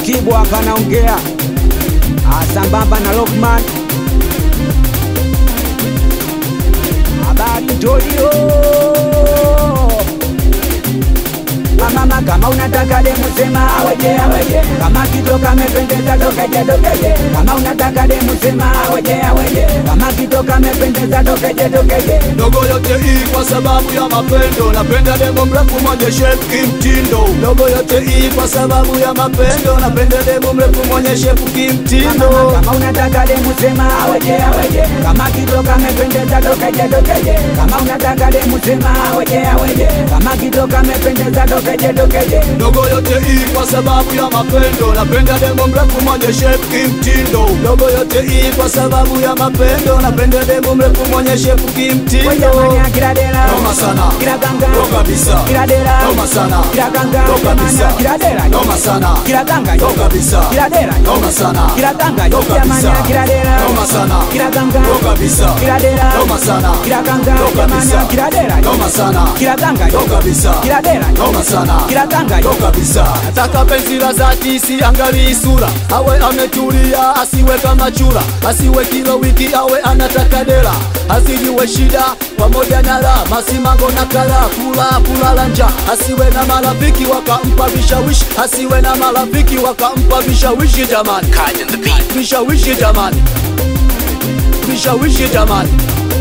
Tibu hapa anaongea Ah, sambamba na Lokman. Habari Jolio. Mama kama unataka demu sema aweje aweje, kama kitoka mependeza tokeje tokeje, kama unataka demu sema aweje aweje, kama kitoka mependeza tokeje tokeje. Dogo yote hii kwa sababu ya mapendo, napenda demo mrefu mwenye shape kimtindo. Dogo yote hii kwa sababu ya mapendo, napenda demo mrefu mwenye shape Mama, kimtindo. kama unataka demu sema aweje aweje, kama kitoka mependeza tokeje tokeje, kama unataka demu sema aweje aweje, kama kitoka mependeza tokeje tokeje. Dogo yote hii kwa sababu ya mapendo, napenda demo mrefu mwenye shape kimtindo. Dogo yote hii kwa sababu ya mapendo, napenda demo mrefu mwenye shape kimtindo. Jamani, kila dera Noma sana. kila ganga Noma kabisa. kila dera Noma sana. kila ganga Noma kabisa. jamani, kila dera Noma sana. kila ganga Noma kabisa. kila dera Noma sana. kila ganga Noma jamani, kabisa. kila dera Noma sana. kila ganga Noma kabisa. kila dera Noma sana. kila ganga Noma jamani, kabisa. kila dera Noma sana. kila ganga Noma kabisa. kila dera Noma sana. kila ganga Ndo kabisa nataka penzi la dhati siangalii sura awe ametulia asiwe kama chura asiwe kila wiki awe anataka dela asijiwe shida pamoja na raha masimango na kala kula kulala nja asiwe na marafiki wakampa vishawishi asiwe na marafiki wakampa vishawishi jamani vishawishi jamani vishawishi jamani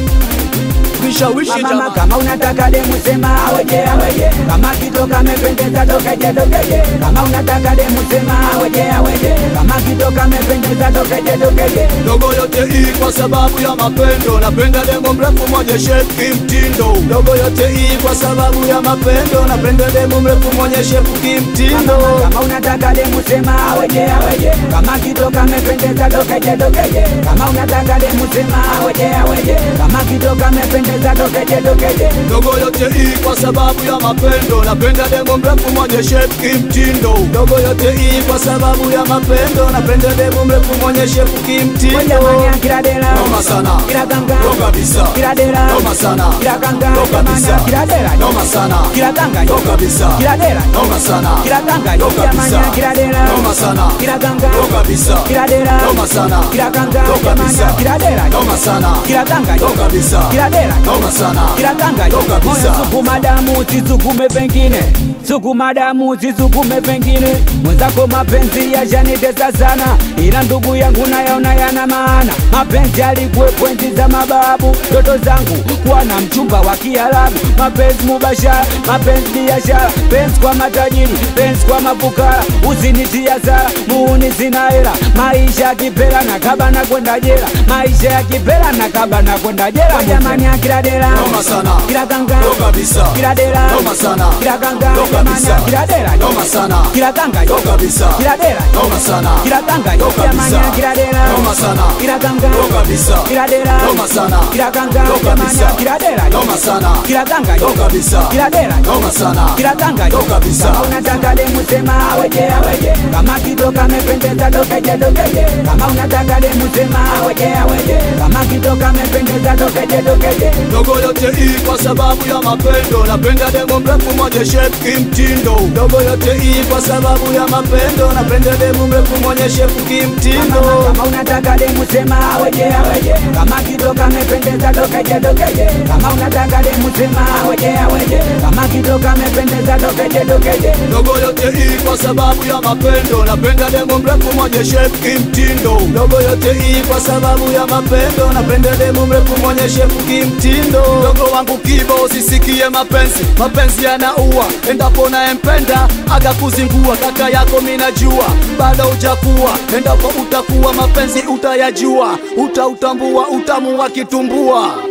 vishawishi Mama jamani kama unataka demu sema aweje aweje, kama kitoka mependeza tokeje tokeje, kama unataka demu sema aweje aweje, kama kitoka mependeza tokeje tokeje. Dogo yote hii kwa sababu ya mapendo, napenda demo mrefu mwenye shape kimtindo. Dogo yote hii kwa sababu ya mapendo, napenda demo mrefu mwenye shape kimtindo. Mama, kama unataka demu sema aweje aweje, kama kitoka mependeza tokeje tokeje, kama unataka demu sema aweje aweje, kama kitoka mependeza tokeje tokeje. Dogo yote hii kwa sababu ya mapendo, napenda demo mrefu mwenye shape kimtindo. Dogo yote hii kwa sababu ya mapendo, napenda demo mrefu mwenye shape kimtindo. Jamani, kila dera Noma sana. kila ganga Noma kabisa. kila dera Noma sana. kila ganga Noma kabisa. jamani, kila dera Noma sana. kila ganga Noma kabisa. kila dera Noma sana. kila ganga Noma kabisa. jamani, kila dera Noma sana. kila ganga Noma kabisa. kila dera Noma sana. kila ganga Noma kabisa. jamani, kila dera Noma sana. kila ganga Noma kabisa. kila dera Noma sana. kila ganga Noma kabisa. moyo sukuma damu sisukume pengine sukuma damu sisukume pengine mwenzako mapenzi yashanitesa sana ila ndugu yangu nayaona yana maana mapenzi alikuwepo enzi za mababu ndoto zangu kuwa na mchumba wa kiarabu mapenzi mubashara mapenzi biashara penzi kwa matajiri penzi kwa mafukara usinitia sara muuni sina hela maisha ya kipela na kaba na kwenda jela maisha ya kipela na kaba na kwenda jela jamani akila dela Noma sana. kila ganga Noma kabisa. kila dela Noma sana. kila ganga Noma kabisa. jamani kila dela Noma sana. kila ganga Noma kabisa. kila dela Noma sana. kila ganga Noma kabisa. jamani kila dela Noma sana. kila ganga Noma kabisa. kila dela Noma sana. kila ganga Noma kabisa. jamani kila dela Noma sana. kila ganga Noma kabisa. kila dela Noma sana. kila ganga Noma kabisa. kama unataka demu sema aweje aweje kama kitoka mependeza tokeje tokeje kama unataka demu sema aweje aweje kama kitoka mependeza tokeje tokeje Dogo yote hii kwa sababu ya mapendo, napenda demo mrefu mwenye shape kimtindo. Dogo yote hii kwa sababu ya mapendo, napenda demo mrefu mwenye shape Mama, kimtindo. kama unataka demu sema aweje aweje kama kitoka mependeza tokeje tokeje kama unataka demu sema aweje aweje kama kitoka mependeza tokeje tokeje Dogo yote hii kwa sababu ya mapendo, napenda demo mrefu mwenye shape kimtindo. Dogo yote hii kwa sababu ya mapendo, napenda demo mrefu mwenye shape kimtindo. Dogo wangu kibo, usisikie mapenzi, mapenzi yanaua. Endapo nayempenda akakuzingua, kaka yako minajua, bado hujakuwa. Endapo utakuwa mapenzi utayajua, utautambua utamu wa kitumbua.